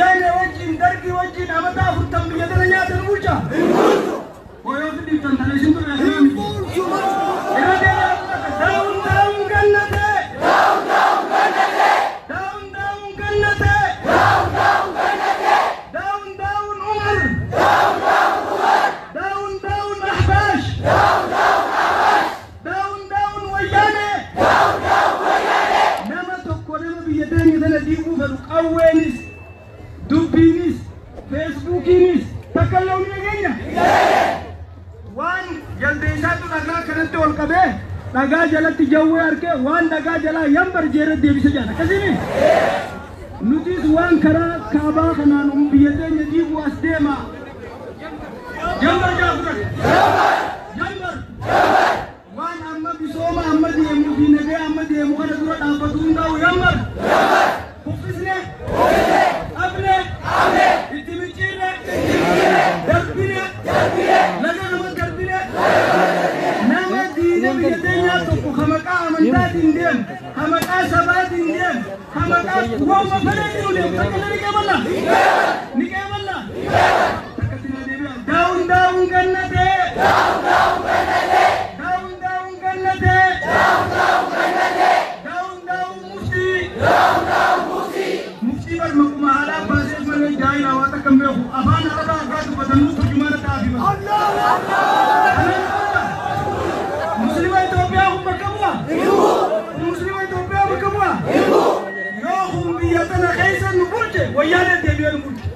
wayyaane wajjin dargii wajjin amata afurtan biyya tana nyaatan bulcha hoyoo fi dhiibtan tana isin ture irra deemaa daawun daawun gannate daawun daawun gannate daawun daawun umar daawun daawun ahbaash daawun daawun wayyaane nama tokko nama biyya teenya tana diiguu fedhu qawweenis dubbiinis feesbuukiinis takka illee humna keenya waan jaldeessaatu dhagaa kanatti ol qabee dhagaa jalatti jawwee harkee waan dhagaa jalaa yambar jeera deebise jaala akkasini nutis waan karaa kaabaa kanaan um biyya teenya diiguu as deema yambar jaa fudhate yambar waan amma bisooma amma deemu fi nagee amma deemu kana dura dhaabbatu hundaa'u yambar kuffisne abne itti micciirre darbine laga nama darbine nama diina biyya teenyaa tokko ka maqaa amantaatiin deemu ka maqaa sabaatiin deemu ka maqaa wooma fedhanii deemu takka ni qeeballa ni qeeballa takka sinaa deebi'a daawun daawun gannatee daawun daawun gannatee daawun daawun muftii muftii bar maquma haadhaa baasee malee jaayilaa waan takka hin beeku afaan arabaa irraa dubbatanuu turjumaana ta'afi bara muslima Itoophiyaa kun bakka bu'a muslima Itoophiyaa bakka bu'a yoo kun biyya tana keessa nu bulche wayyaaneen deebi'ee nu bulche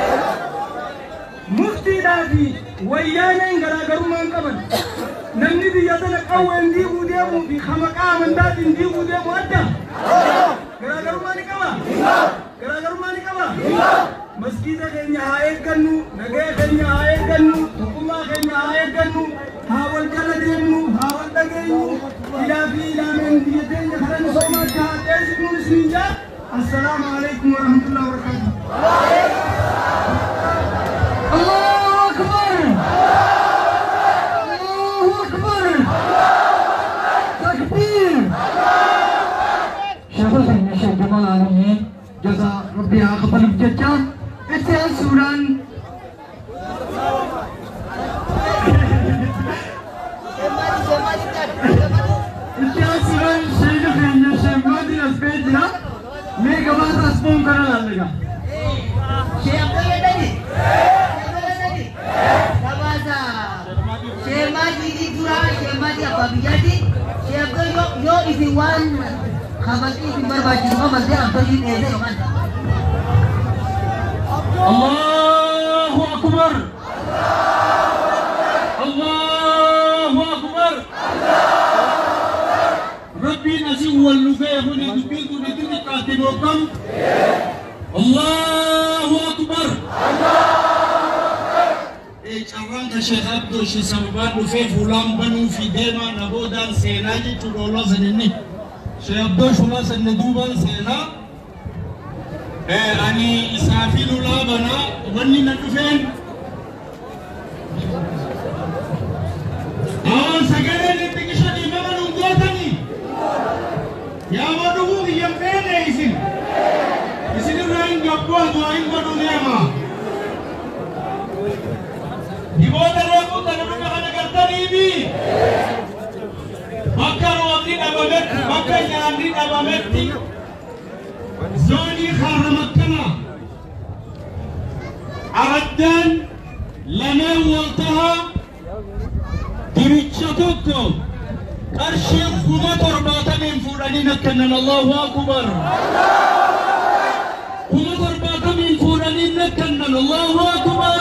muftiidhaa fi wayyaaneen garaagarummaa hin qaban namni biyya tana qawween diiguu deemuu fi hamaqaa amantaatiin diiguu deemu adda garaagarummaa ni qaba garaagarummaa ni qaba maskiida keenya haa eeggannu nagaya keenya haa eeggannu tokkummaa keenya haa eeggannu haa wal jala deemnu haa wal dhageenyu ilaa fi ilaameen biyya teenya karaa misoomaatti haa dheessinu isiniin jaa assalaamu alaikum warahmatullahi wabarakatuh الله أكبر الله أكبر تكبير شرفنا شيخ جمال علي جزاء ربي أقبل بجدة إتيان سوران إتيان سوران شيخ خينا شيخ مادي أسبيتنا ميغا باس أسبون كنا لالغا yoo isin waan kabatii isin barbaachisu qabattee abbayyuu dheessee yookaan الله أكبر الله أكبر ربي نسي والنفيه ندبيك ندبيك قاتلوكم الله أكبر carraan ka sheekh abdoo shi sababaan dhufee fuulaan banuu fi deemaa na boodaan seenaa jechuudha oolaa saninni sheekh abdoo shulaa sanni duubaan seenaa ani isaafi lolaa banaa wanni na dhufeen Awon sagaleen itti qisha dhiibama nun gootanii yaa wadhuguu biyyan feene isin isinirraa hin gabbootu haa hin godhu deema diboota reefuu tana dhuga kana gartaniifi bakka roobni dhabametti bakka nyaanni dhabametti zoonii kaarra makkana araddaan lameen waltaha diricha tokko qarshii kuma torbaatamiin fuudhanii nakkennan allahu akbar kuma torbaatamiin fuudhanii nakkennan allahu akbar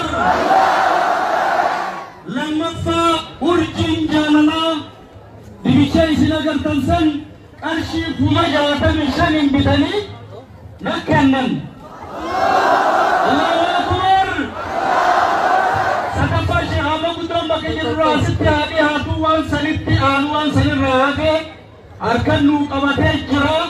lammaffaa urjiin jaalalaa dibicha isin agartan san qarshii kuma jaatamii shaniin bitanii nakkennan allahu akbar sadaffaa shahaaba guddoon bakka jirru asitti haadhi haatu waan sanitti aanu waan sanirraa hafe harkan nuu qabatee jira